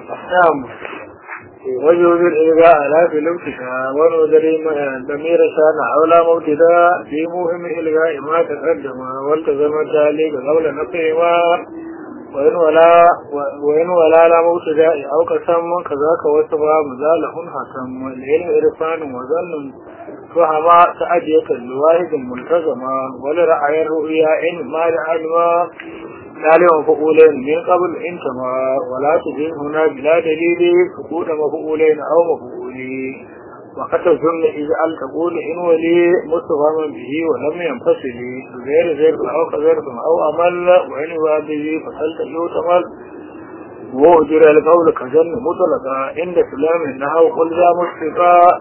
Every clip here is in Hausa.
نعم وجوب الإلغاء لا في الابتداء ونذر ضمير شان أولى مبتدا في مهم إلغاء ما تقدم والتزم ذلك قبل نقيما وإن ولا وإن ولا لا مبتدا أو قسم كذاك وصفا مزاله حسم العلم إرفان وظن فهما تأدية الواحد الملتزمة ولرعي الرؤيا إن ما لعلم ذلك مفعولين من قبل انتما ولا تجد هنا بلا دليل فقود مفعولين أو مفعولين وقد الظن إذا أل تقول إن ولي مستفهما به ولم ينفصل غير ذلك أو كذلك أو أمل وإن هو به فسلت يؤتمل وأجر القول كجن مطلقا عند سلام إنها قل ذا مشفقا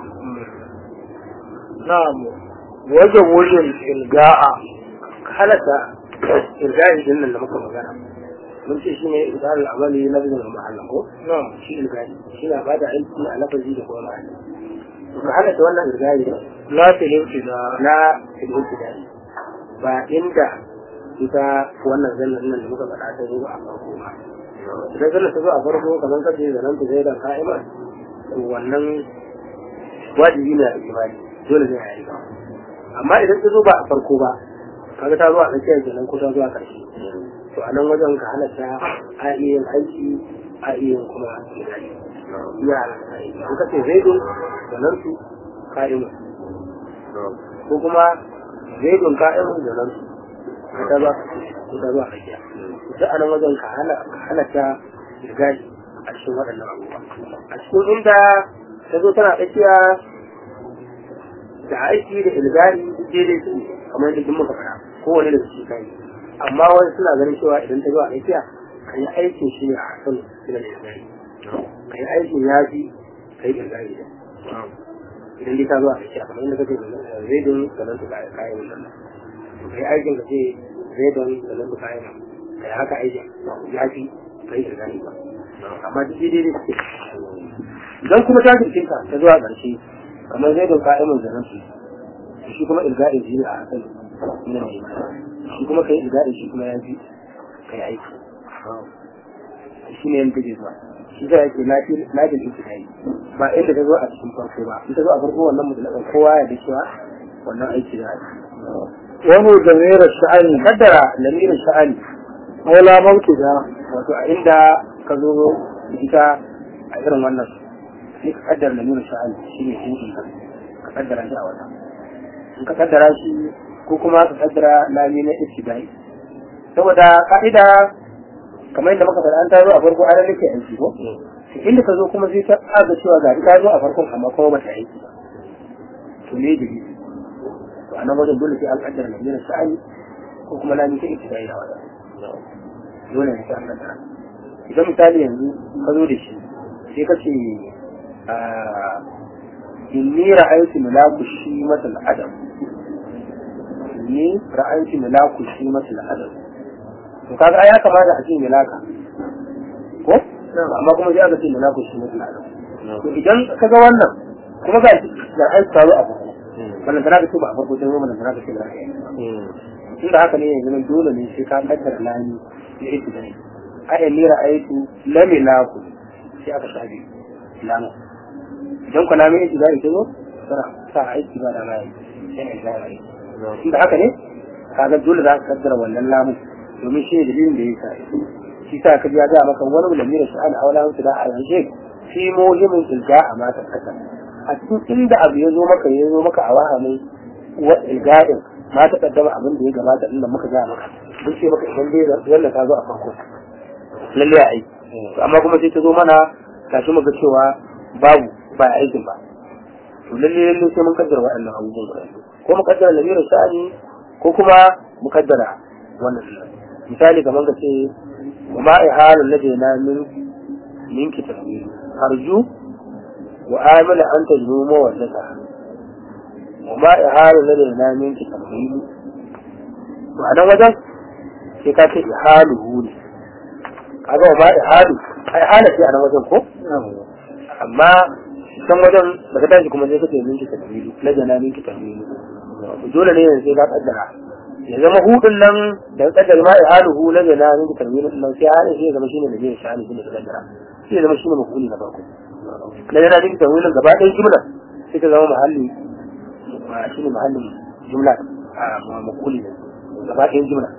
نعم وجوز الإلقاء halatta irgari din nan da muka magana mun ce shi ne irgari al'amali na bizin mahallin ko نعم shi irgari shi na bada aiki a lafazi da kuma mahalli to ka halatta wannan irgari لا في الابتداء na ilmin tidari ba inda ita wannan zallan nan da muka faɗa ta zo a farko ba idan zallan ta zo a farko kamar kace da nan ta zai da ka'ima to wannan wajibi ne a imani dole ne a yi ba amma idan ta zo ba a farko ba kaga ta zo a tsakiyar kenan ko ta zo a ƙarshe to a nan wajen ka halatta a iya yin aiki a iya yin kuma tidari ya halatta aiki an kace zaidun da nan su ka'ima ko kuma zaidun ka'imun da nan su ta ba ta ba a kiya ta a nan wajen ka halatta irgari a cikin waɗannan abubuwa a cikin inda ta zo tana tsakiya da aiki da ilgari daidai su kamar yadda muka faɗa kowane da su kai amma wani suna ganin cewa idan ta zo a tsakiya ka yi aikin shi ne a hasan suna da ilgari ka yi aikin ya fi ka yi ilgari da idan dai ta zo a tsakiya kamar yadda kake zai don sanar da kayan wannan ka yi aikin ka ce zai don sanar da kayan ka yi haka aikin ya fi ka yi ilgari ba amma duk daidai da suke idan kuma ta jirgin ka ta zuwa ƙarshe kamar zai don ka'imin da nasu shi kuma ilga'in shi ne a hakan ina mai shi kuma ka yi ilga'in shi kuma ya fi ka yi aiki shi ne yadda ke zuwa shi ta yake lafiyar ita ta yi ba inda ta zo a cikin farko ba in ta zo a farko wannan mutulakan kowa ya da cewa wannan aiki da aiki wani ضمير الشأن kaddara lamirin sha'ani أولى مبتدا wato a inda ka zo ita a irin wannan sai ka kaddara lamirin sha'ani shi ne shi ka kaddara shi a wata in ka kaddara shi ko kuma ka kaddara lami na ibtidai saboda ka'ida kamar yadda muka faɗa an ta zo a farko an nake aiki ko inda ka zo kuma sai ta aga cewa ga ta zo a farkon amma kuma ba ta aiki ba to ne da to a nan wajen dole sai an kaddara lamirin sha'ani ko kuma lami ta ibtidai a wata dole ne sai an kaddara idan misali yanzu ka zo da shi sai ka ce inni ra'aytu malaku shi matal adam inni ra'aytu malaku shi matal adam to kaga ya kamata a ce milaka ko amma kuma sai aka ce malaku shi matal adam to idan ka ga wannan kuma ga da an tsaro a farko wannan tana da ce ba a farko sai wannan tana da ce da tunda haka ne yanzu dole ne sai ka kaddara lani da ita da ai inni ra'aytu lamilaku sai aka shafe lamu idan ku lamu yake zai zo sana sa aiki ba da mai sai ne zai aiki inda haka ne kaga dole za ka kaddara wannan lamu domin shi ne dalilin da yasa shi sa ka ya ga maka wani lamira sha'ani a wala da a yanzu fi muhimmin ilga a mata kasa a cikin inda abu ya zo maka ya zo maka a wahamin wa ilga'in ma ta kaddama abin da ya gabata inda muka ga maka mun ce maka idan dai yalla ta zo a farko lalle a aiki amma kuma sai ta zo mana tashi muka cewa babu ba aikin ba to lalle lalle sai mun kaddara waɗannan abubuwan guda biyu ko mu kaddara lamirin sha'ani ko kuma mu kaddara wannan misali kamar ka ce wa ma ihalun ladaina min min kitabi harju wa amila an tajmu mawaddata wa ma ihalun ladaina min kitabi to a nan wajen sai ka ce ihaluhu ne kaga wa ma ihalu ai hala ce a nan wajen ko amma can wajen daga tashi kuma sai kace minki tafsiri na jana minki tafsiri dole ne yanzu sai ka kaddara ya zama hudun nan da kaddar ma ihaluhu la zana min tarwin nan sai halin shi ya zama shine da zai shani shine da kaddara sai ya zama shine mafuli na farko la zana min tarwin gaba ɗayan jumla sai ta zama mahalli shine mahallin jumla a mafuli ne gaba ɗayan jumla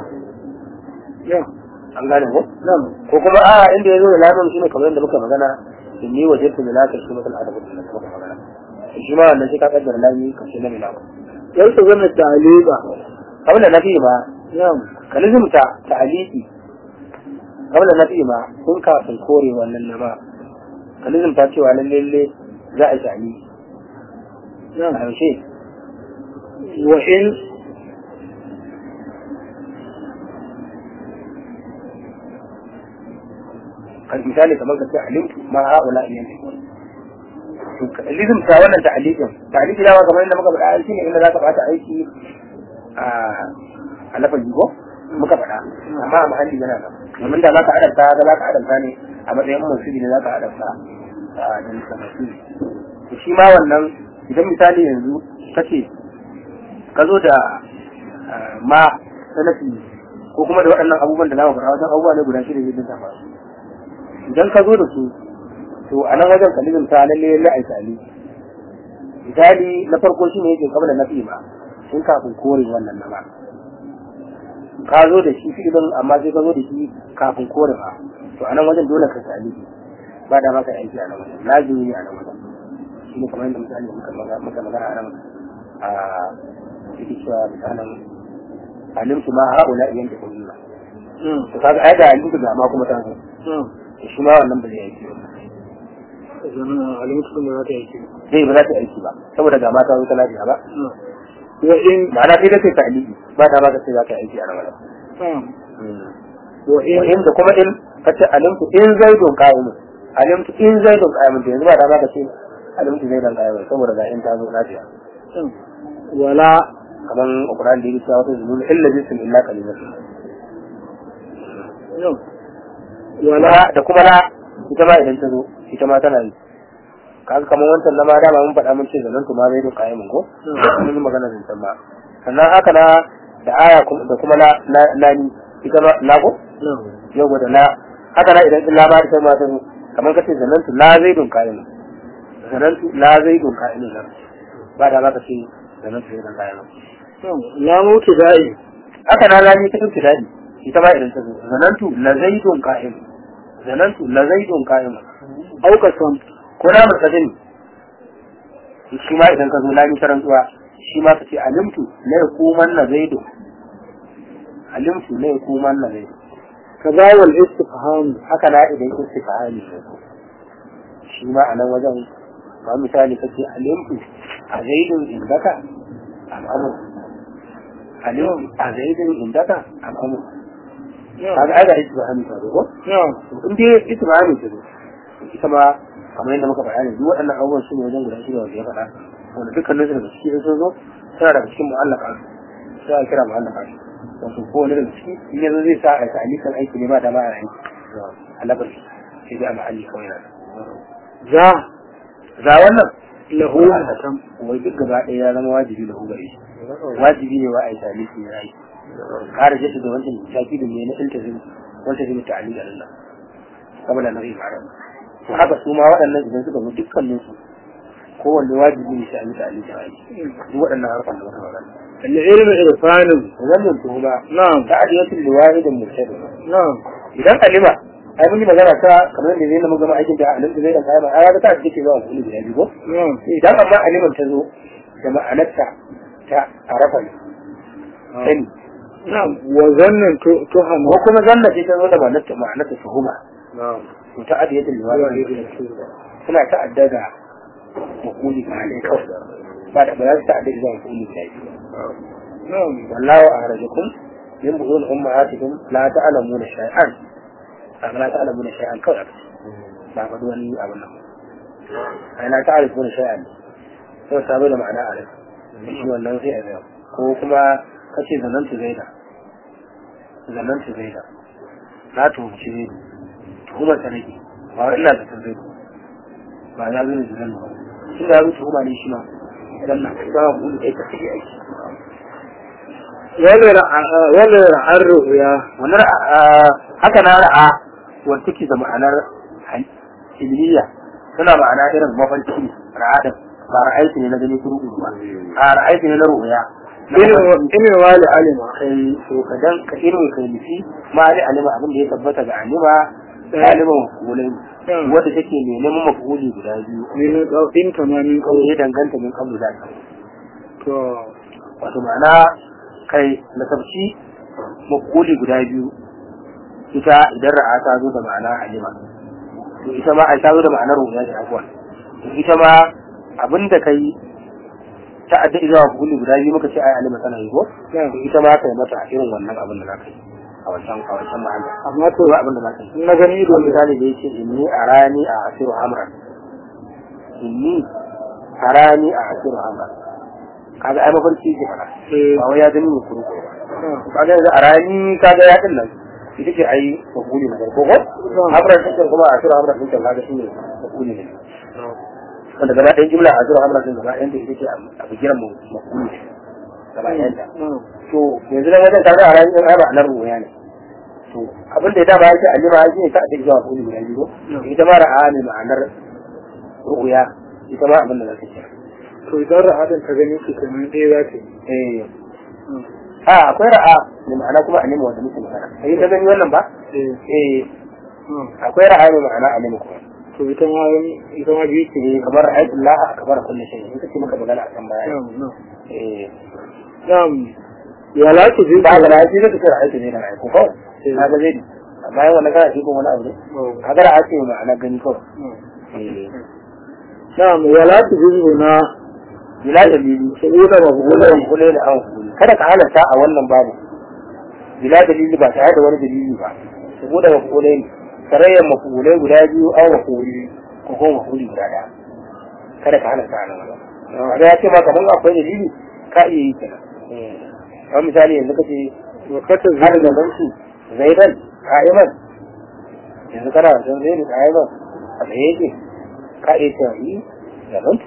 an gane ko ko kuma a inda ya zo da lamun shine kamar yadda muka magana inni wajadtu min laka shi mutal adabu da muka magana shi ma wannan sai ka kaddara lami kace na milaka yau zama taliba kamar da nafi ma na'am kalizimta ta'aliki kamar da nafi ma sun kafin kore wannan na ba kalizimta cewa lalle za a yi ta'aliki a na'am yaushe wa in kan misali kamar ka ce alimtu ma ha'ula iyan kalizimta wannan ta'alikin ta'aliki dama kamar yadda muka faɗa shi ne inda za ka bata aiki a a lafazi ko muka faɗa amma a mahalli yana nan domin da za ka adanta ga za ka adanta ne a matsayin musulmi ne za ka adanta a da musulmi to shi ma wannan idan misali yanzu ka ce ka zo da ah, ma salafi ko kuma da waɗannan abubuwan da za mu faɗa wajen abubuwa ne guda shida zai ta faru idan ka zo da su to a nan wajen kalibin ta lalle lalle a misali misali na farko shi ne yake kabla na fi ma sun kafin kore wannan na ba ka zo da shi filin amma sai ka zo da shi kafin kore ba to a nan wajen dole ka sami ba da maka aiki a nan wajen lazimi ne a nan wajen shi ne kamar yadda misali muka maga- muka magana a nan a cikin cewa misalin alimtu ma haula iyan da kullum to kaga ai da alimtu ga ma kuma ta zo na'am to shi ma wannan ba zai aiki ba zama alimtu da za ta yi kenan. zai ba za ta aiki ba saboda ga mata zo ta lafiya ba na'am wa in ma'ana sai da sai ta aliki ba ta maka sai za ka aiki a nan wajen na'am wa in in da kuma in ka ce alimtu in zaidun qa'imun alimtu in zaidun qa'imun to yanzu ba da ka ce alimtu zaidan qa'imun saboda ga in ta zo lafiya na'am wala kaman Qur'an da yake cewa wata zulul illa bisin illa qalilan na'am wala wala da kuma la ita ma idan ta zo ita ma tana yi kaga kamar wancan na ma dama mun faɗa mun ce zanen to ma zaidun qa'imun ko mun yi magana zancen ma sannan haka na da aya kuma- da kuma la la- lani ita ma la ko na'am yau da la haka na idan illa ma ita ma ta zo kamar kace zanantu la zaidun qa'imun zanantu la zaidun qa'imun nan ba da ba ka ce zanantu zaidan qa'imun na'am la mutu da'i haka na lani ta dauke dadi ita ma idan ta zo zanantu la zaidun qa'imun zanantu la zaidun qa'imun auka sam ko na mutsadin shi ma idan ka zo lani ta rantsuwa shi ma ka ce alimtu la yakuman na zaidun alimtu la yakuman na zaidun kaza wal istifham haka na idan istifhami ne shi ma a nan wajen ba misali kace alimtu a zaidun indaka al'amur alimtu a zaidun indaka al'amur kaga ai ga istifhami ta zo ko na'am in dai istifhami ta zo ita ma kamar yadda muka faɗa ne duk waɗannan abubuwan su ne wajen guda shida wanda ya faɗa wanda dukkanin su daga ciki in sun zo suna daga cikin mu'allaka sai a kira mu'allaka wato ko wani daga ciki in yanzu zai sa a yi ta'alikan aiki ne ba da ma a aiki a labar sai dai a ma'alli kawai na za za wannan lahu hatam wai duk gaba ɗaya ya zama wajibi da gare shi wajibi ne wa a yi ta'aliki ya yi ƙara jaddada da wancan shafi da ne na iltazim wancan zai mutu ali da Allah saboda na zai fara to haka su ma waɗannan idan suka zo dukkanin su kowanne wajibi ne sai a yi ta'aliki ya yi duk waɗannan harkar da muka magana العلم إرفان wannan tuhuma نعم ta'adiyatul liwahidin murtadin نعم idan alima ai mun yi magana ta kamar da zai na gama aikin da alim zai da kayan ai ga ta take zuwa kullu da bigo نعم idan amma aliman ta zo da ma'anarta ta arafa ne sani نعم وظن ت- تهم ko kuma zanna ce ta zo da ma'anarta ma'anarta tuhuma نعم to ta adiyatul liwahid suna ta'adda da makuli ba ne kawai ba da ba za su ta'adda da makuli da biyu نعم wallahu akhrajakum min buhun ummahatikum la ta'lamuna shay'an kaga la ta'lamuna shay'an kawai aka ce ba faɗi wani abin nan ai la ta'rifuna shay'an sai sabo da ma'ana a rai shi wannan sai a zai ko kuma kace zanantu zaida zanantu zaida na tuhumci zaidu tuhumar ta nake ba wai ina zaton zaidu ba ya zo ne da zanna ba tun da ya zo tuhuma ne shi ma zanna ba ku da ita take aiki wani ra'a wani ra'ar ru'ya wannan ra'a haka na ra'a wanda take da ma'anar ilmiya tana ma'ana irin mafarki ra'a din ba ra'aiti ne na gani kuru ba a ra'aiti ne na ru'ya ilimin wali alima kai to ka dan ka irin kai nufi ma ali alima abin da ya tabbata ga alima aliman mafulai wadda take ne neman mafuli guda biyu min in tamamin kawai ya danganta min kablu da ta to wato ma'ana kai na tafsi mafuli guda biyu ita idan ra'a ta zo da ma'ana alima to ita ma ai ta zo da ma'anar ruya da akwai to ita ma abin da kai ta adda zuwa mafuli guda biyu muka ce ai alima tana yi ko to ita ma kai mata irin wannan abin da za ka yi a wancan a wancan ma'ana amma to ba abin da za ka yi na gani ido ido misali da yake inni arani a asiru amran inni arani a asiru amran kaga ai mafarki ke fara eh ba wai ya gani ne kuru kuru ba kaga yanzu arani kaga ya din nan ita ce ai makuli na farko ko amran take kuma a asiru amran din kaga shine makuli ne wanda gaba ɗayan jimla a asiru amran din gaba ɗayan da ita ce a bigiran makuli gaba ɗayan ta to yanzu nan wajen kaga arani din ai ba nan ruwaya ne to abin da ya dama yake alima ya ne ta a cikin zuwa kuli guda biyu ko ita ma ra'a ne ma'anar ru'uya ita ma abin da za ta ce to idan ra'adin ka gani shi kamar ɗaya za ta yi eh a akwai ra'a ne ma'ana kuma alima wanda muke magana sai ta gani wannan ba eh eh akwai ra'a ne ma'ana alima kuma to ita ma ita ma biyu ce eh kamar ra'ayatullah kamar kullu shay in kace maka magana akan baya eh na'am ya la ta ji ba ga ra'ayi zai kace ra'ayatu ne da ra'ayi ko kawai kaga zai amma yawan wannan kana shi kuma wani abu ne kaga ra'a ce ma'ana gani kawai eh na'am ya la ta ji na bila dalili saboda ba ku kula kula da an kula kada ka halarta a wannan babu bila dalili ba tare da wani dalili ba saboda mafulai ne tarayyar mafulai guda biyu an mafuli ko kuma mafuli guda ɗaya kada ka halarta a nan wajen ya ce ma kamar akwai dalili ka iya yi kenan kamar misali yanzu kace wakata har da zanci zaidan ka'iman yanzu kana da zaidan ka'iman a tsaye yake ka iya cewa yi zamantu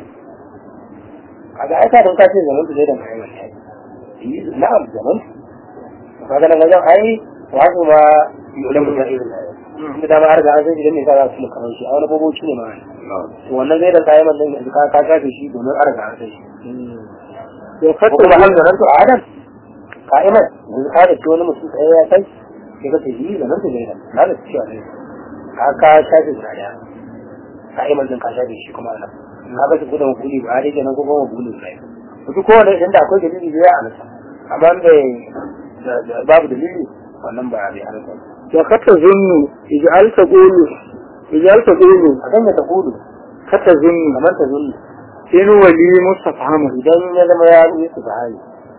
kaga ai ka don ka ce zamantu zaidan ka'iman ya yi na'am zamantu kaga nan wajen ai wasu ma yi ulamu da irin inda dama har ga an san idan ne ka za su kamar shi a wani boboci ne ma to wannan zaidan ka'iman din yanzu ka ka shafe shi domin an riga an san shi ko wakata kuma hal zamantu adam ka'iman yanzu ka da wani mutum tsaye ya kai sai ka ce yi zamantu zaidan na da cewa ne ka ka shafe guda daya ka'iman din ka shafe shi kuma nan ka ga su gudun kuli ba dai kenan ko kuma kuli ba duk kowane inda akwai dalili da ya alasa amma bai babu dalili wannan ba bai alasa wakata zunnu ij'al taqulu ij'al taqulu a kan ta kudu kata zunnu kamar ta zunni in wali mustafhamu idan ya zama ya yi su bahari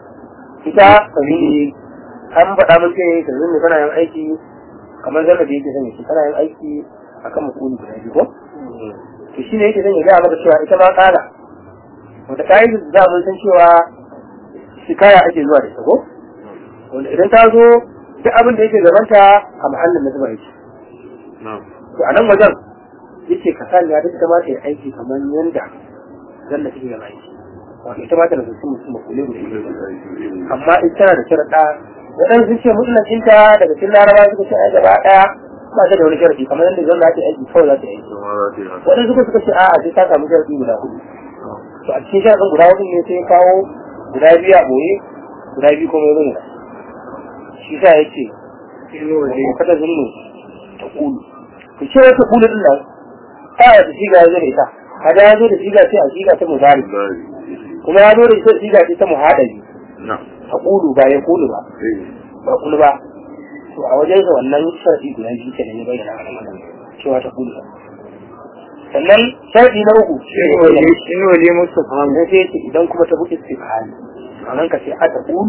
ita kalili an faɗa mun ce ta zunni tana yin aiki kamar zama da yake sanya shi tana yin aiki akan mukuli guda biyu ko to shi ne yake zan gaya maka cewa ita ma kala wata kayan da mun san cewa shikaya ake zuwa da ita ko wanda idan ta zo duk abin da yake gabanta a mahallin na zuba yake to a nan wajen yace ka sani ya ita ma ta yi aiki kamar yanda zalla take gaba aiki wato ita ma ta nasu mutum makule guda biyu amma ita tana da sharaɗa waɗansu sun ce mutlakinta daga cikin laraba suka ce ai gaba ɗaya ba ta da wani sharaɗi kamar yadda zalla ta aiki kawai za ta yi aiki waɗansu kuma suka ce a'a sai ta samu sharaɗi guda hudu to a cikin sharaɗin guda hudu ne sai ya kawo guda biyu a ɓoye guda biyu kuma ya nuna shi sa ya ce in wali kada zunnu ta kulu to ce wata kulu din nan ta wata siga ya zo da ita kada ya zo da siga ce a siga ta muzari kuma ya zo da ita siga ce ta muhadari ta kulu ba ya kulu ba ba kulu ba to a wajen sa wannan sharadi guda biyu kenan ya bayyana a nan cewa ta kulu sannan sharadi na uku in wali in wali mustafhamu sai sai ce idan kuma ta buƙi istifhami nan ka ce a ta kulu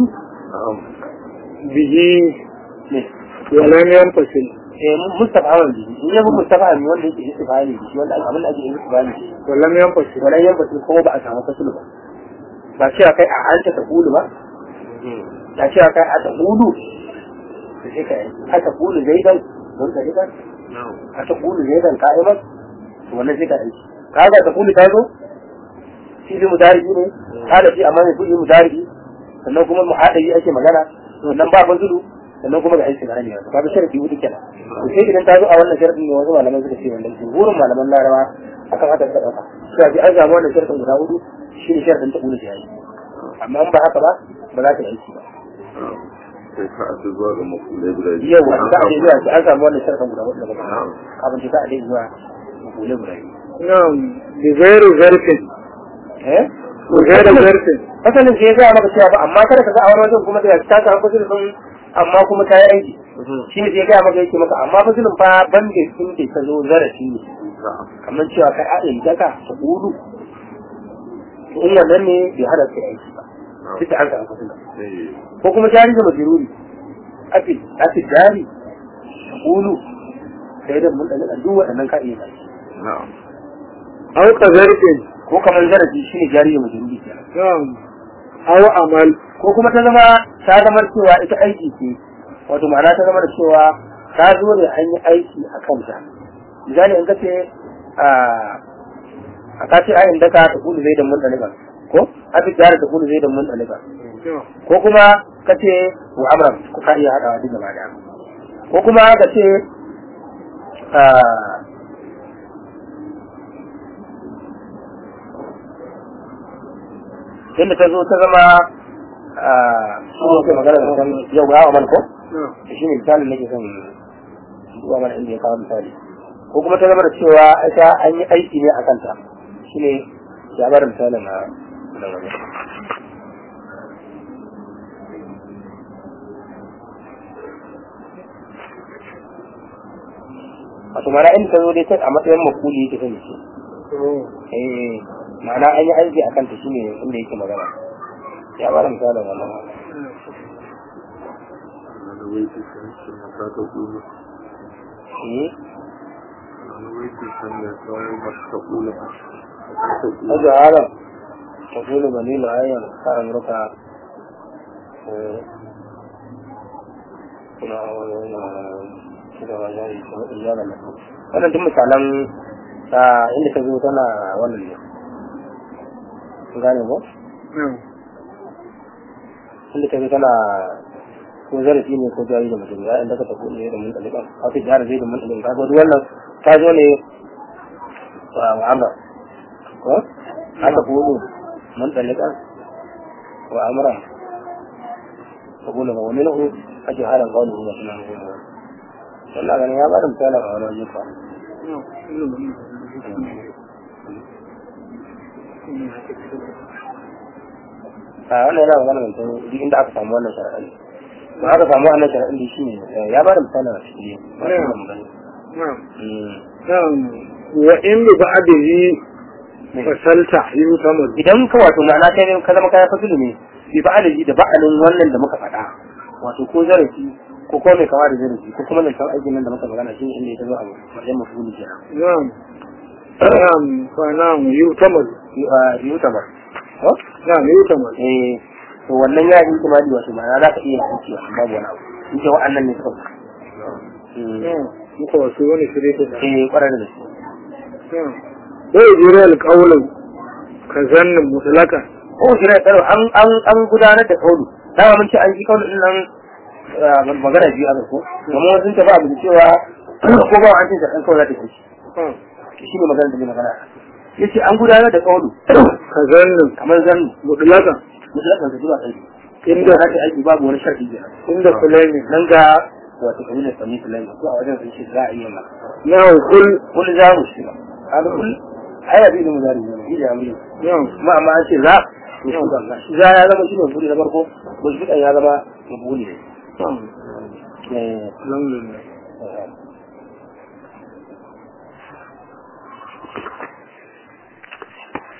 bihi ne walam yanfasil eh mustafa hawan biyu in yabi mustafa ne wanda yake istifhami shi wanda abin da ake istifhami shi walam yanfasil wannan yan batun kuma ba a samu fasulu ba ba cewa kai a anta ta kulu ba ba cewa kai a ta kulu to sai kai a ta kulu zaidan don ka riba a ta kulu zaidan ka'iman to wannan sai ka aiki kaga ta kulu ta zo shi bi mudari ne kada shi amma ne kuli mudari sannan kuma muhadari ake magana sannan ba bazulu sannan kuma ga aiki na ne wato kaga sharadi hudu kenan to sai idan ta zo a wannan sharadin ne wasu malaman suka ce wannan jumhurin malaman larabawa akan haka suka dauka sai ji an samu wannan sharadin guda hudu shi ne sharadin ta bulu jayi amma in ba haka ba ba za ta yi aiki ba sai ka ake zuwa ga makulai guda biyu yau wani za a je zuwa an samu wannan sharadin guda hudu daga kafin ta a je zuwa makulai guda biyu na'am bi gairu zarfin eh bi gairu zarfin asalin sai ya gaya maka cewa ba amma kada ka ga a wani wajen kuma da ta samu fasilin sun amma kuma ta yi aiki shi ne sai ya gaya maka yake maka amma fasilin fa ban da sun ke ka zo zarafi ne kamar cewa kai a ɗin daga ta ƙudu in wannan ne bai hada kai aiki ba duk da an samu fasilin ko kuma jari da majiruri afi afi jari ta ƙudu sai da mun ɗaga duk waɗannan ka iya aiki na'am aw ka zarfin ko kamar zarafi shi ne jari da majiruri kenan na'am aw amal ko kuma ta zama ta zama cewa ita aiki ce wato ma'ana ta zama da cewa ta zo ne an yi aiki a kanta misali in kace a a kace ayin daka ta kulu zai da mun daliba ko a fi jara ta kulu zai da mun daliba ko kuma kace wa amran ko ka iya hadawa duk gaba daya ko kuma kace a yadda ta zo ta zama a shi ne magana da kan yau ga amal ko shi ne misalin nake son zuwa mana inda ya kawo misali ko kuma ta zama da cewa ita an yi aiki ne a kanta shi ne ya bada misalin a nan wajen wato mana inda ta zo dai ta a matsayin makuli yake sani shi eh ma'ana an yi aiki a kanta shine inda yake magana ya bada misalin wannan wani waiti sun ce mata ta kulu eh wani waiti sun ne kawai mata ta kulu هذا عالم تقول بني العين كان ركع wannan duk misalan inda ta zo tana wannan ne kun gane ko inda ta zo tana ko zarafi ne ko jari da mutum ya inda ka tafi ne da mun ɗaliban haka jari zai da mun ɗaliban ka duk wannan ta zo ne wa amra ko haka kuɗu mun ɗaliban wa amra ta kula ba wani lahu ake halin kawai da suna nuna wannan ganin ya ba da misalin a wani wajen fa a wannan yana magana mai tsawo duk inda aka samu wannan shari'a ba aka samu wannan shari'a da shi ne ya ba da misalin a cikin wannan magana wa in bi ba'dihi fasalta yusamad idan ka wato ma'ana kai ka zama kayan fasilu ne bi ba'alihi da ba'alin wannan da muka faɗa wato ko zarafi ko kuma mai kama da zarafi ko kuma zancen aikin nan da muka magana shi ne inda ya zo a wajen mafuli kenan na'am na'am fa na'am yusamad yutamar na'am yusamad eh to wannan ya yi kimani wato ma'ana za ka iya yanki wato babu wani abu in ce wa'annan ne suka muka wasu wani shirye da eh kwarar da su wai jira alƙawlan ka zannin mutlaka ko shi ne tsaro an an an gudanar da kaulu dama mun ce an ji kaulu din nan magana biyu aka ko amma wasu ta ba abu da cewa ko ba an ce da kan kawai za ta ci shi ne magana da ne magana yace an gudanar da kaulu ka zannin kamar zan mutlaka mutlakan ka zuwa kai inda inda za ta aiki babu wani sharadi kenan inda fulani nan ga wato kabilar sami fulani ko a wajen sun ce za a iya ma na kul kul za mu shi kaga kul ai abi da muzari ne shi da amri na'am kuma amma an ce za to shi ga shi za ya zama shi ne buri na farko ko shi ya zama buri ne na'am eh alhamdulillah